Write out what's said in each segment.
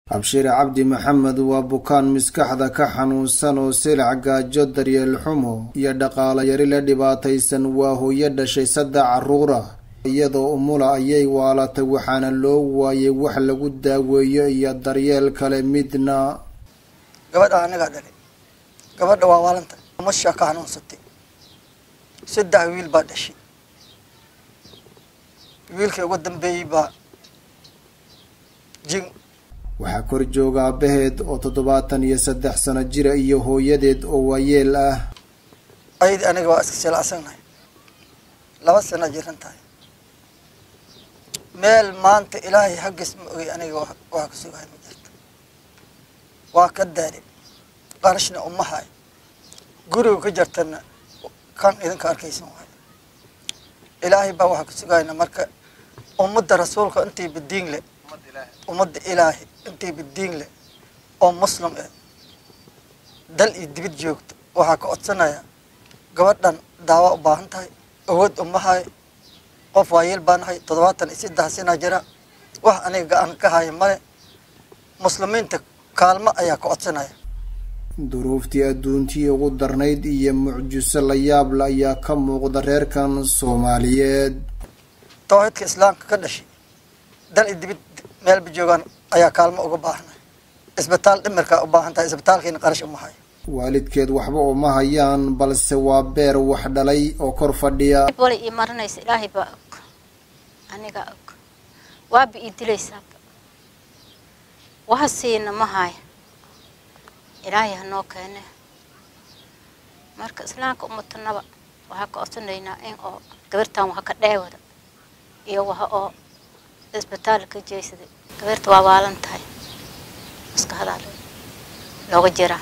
abshir cabdi maxamed waa bukaan maskaxda ka xanuunsan oo silac gaajo daryeel xumo iyo dhaqaalo yari la dhibaataysan waa hooyo dhashay saddex carruura iyadoo umula ayay waalatay waxaana loo waayay wax lagu daaweeyo iyo daryeel kale midna gabadha anagaa dhalay gabadha waa waalanta umashaa ka xanuunsatay saddex wiil baa dhashay wiilkii ugu dambeeyey baa jin waxaa kor jooga aabaheed oo toddobaatan iyo saddex sano jira iyo hooyadeed oo waayeel ah ayadii aniga waa iska silacsannahay laba sana jiran tahay meel maanta ilaahay haggiis ma ogay aniga waa ka sugahay ma jirto waa ka daali qarashna uma hayo guriga ka jartana kan idinka arkaysan waayo ilaahay baa waxaa ka sugayna marka ummadda rasuulka intay badiin leh ummadda ilaahay intay badiin leh oo muslim eh dal iyo dibid joogto waxaa ka codsanaya gabadhan daawa u baahan tahay awood uma hayo qof waayeel baa nahay toddobaatan iyo saddex sana jira wax aniga ga-an ka haya male muslimiinta kaalmo ayaa ka codsanaya duruuftii adduuntii ugu darnayd iyo mucjiso la yaable ayaa ka muuqda reerkan soomaaliyeed tawxiidka islaamka ka dhashay dal iyo dibid meelba joogaan ayaa kaalmo uga baahnay isbitaal dhimirkaa u baahan tahay isbitaalkiina qarash uma hayo waalidkeed waxba uma hayaan balse waa beer wax dhalay oo kor fadhiya wala ii marinaysa ilaahay baa og anigaa og waaba ii dilaysaaba waha siina ma haya ilaahay hanoo keene marka islaamka umatanaba waxaa ka codsanaynaa in oo gabartan waha ka dheewada iyo waha oo isbitaal ka jeysaday gabarta waa waalan tahay maskaxdaa looga jiraa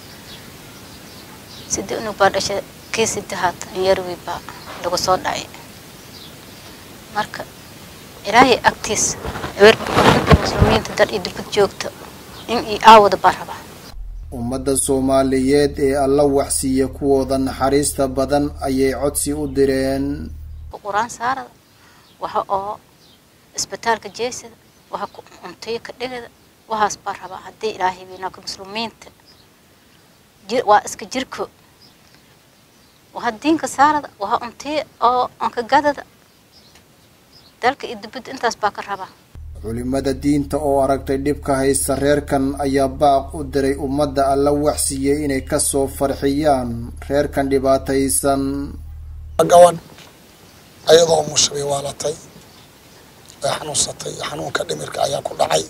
sidii unug baa dhashay kii sidahaad anyarwi baa lagu soo dhacay marka ilaahay agtiisa gabarta muslimiinta dad iyo dibad joogta in io aawada baa rabaa ummadda soomaaliyeed ee alla waxsiiya kuwooda naxariista badan ayay codsi u direen qur-aan saarada waxa oo isbitaalka jeesada waxa cuntayo ka dhigada waxaas baa rabaa haddii ilaahay weynaaka muslimiinta waa iska jirko waha diinka saarada waha cuntayo oo onka gadada dalka iyo dibadda intaas baa ka rabaa culimada diinta oo aragtay dhibka haysta reerkan ayaa baaq u diray ummadda alla waxsiiyey inay kasoo farxiyaan reerkan dhibaataysan gabadh ayadoo mushabay waalatay ee xanuunsatay xanuunka dhimirka ayaa ku dhacay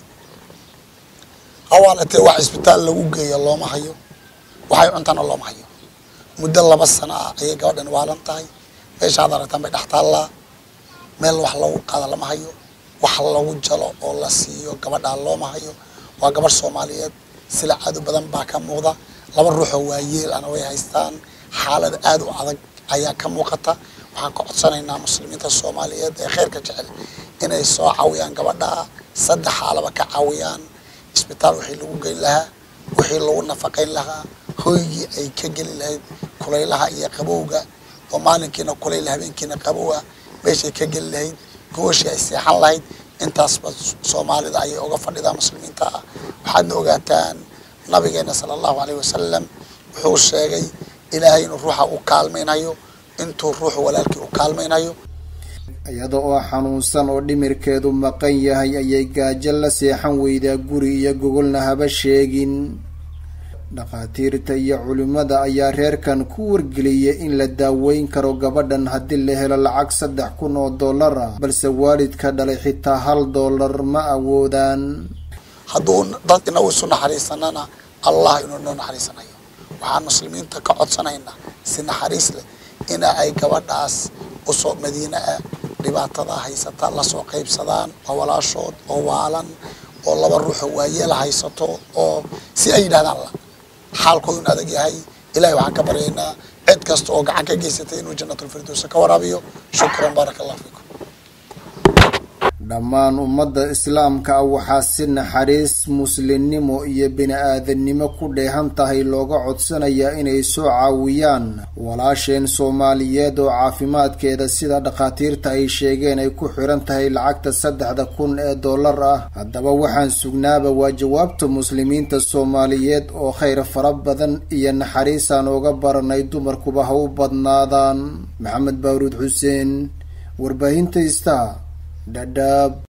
hawaalatee wax isbitaal lagu geeya looma hayo waxay cuntana looma hayo muddo laba sano ah ayay gabadhan waalan tahay meeshaad aragtaan bay dhex taallaa meel wax lagu qaada lama hayo wax lagu jalo oo la siiyo gabadhaa looma hayo waa gabadh soomaaliyeed sila caado badan baa ka muuqda laba ruuxoo waayeel ana way haystaan xaalad aada u adag ayaa ka muuqata waxaan ka codsanaynaa muslimiinta soomaaliyeed ee kheyrka jecel inay soo caawiyaan gabadhaa saddex xaalaba ka caawiyaan isbitaal wixii lagu geyn lahaa wixii lagu nafaqayn lahaa hoygii ay ka geli lahayd kulaylaha iyo qabowga oo maalinkiina kulayla habeenkiina qabowa meeshay ka geli lahayd gooshii ay seexan lahayd intaasba soomaalida ayay uga fadhidaa muslimiinta ah waxaadna ogaataan nabigeena sala allahu aleyh wasalam wuxuu sheegay ilaahay inuu ruuxa u kaalmaynayo intuu ruuxu walaalkii u kaalmaynayo iyada oo xanuunsan oo dhimirkeedu maqan yahay ayay gaajo la seexan weydaa guri iyo gogolna haba sheegin dhakhaatiirta iyo culimada ayaa reerkan ku wargeliyay in la daaweyn karo gabadhan haddii la helo lacag saddex kun oo dollar ah balse waalidka dhalay xitaa hal dollar ma awoodaan hadduu dad inagu isu naxariisanana allah inuu noo naxariisanayo waxaan muslimiinta ka codsanaynaa si naxariis leh ina ay gabadhaas usoo madiine ah dhibaatada haysata lasoo qaybsadaan waa walaashood oo waalan oo laba ruuxoo waayeela haysato oo si ay yidhahdaan la xaalkoodun adag yahay ilahay waxaan ka baryaynaa cid kasta oo gacan ka geysatay inuu jannatulfirdowsa ka waraabiyo shukran baaraka allah fiikum dhammaan ummadda islaamka ah waxaa si naxariis muslimnimo iyo bini-aadannimo ku dheehan tahay looga codsanayaa inay soo caawiyaan walaasheen soomaaliyeed oo caafimaadkeeda sida dhakhaatiirta ay sheegeen ay ku xiran tahay lacagta saddexda kun ee dollar ah haddaba waxaan sugnaaba waa jawaabta muslimiinta soomaaliyeed oo khayr fara badan iyo naxariisaan ooga baranay dumarkuba ha u badnaadaan maxamed baaruud xuseen warbaahinta ista dhadhaab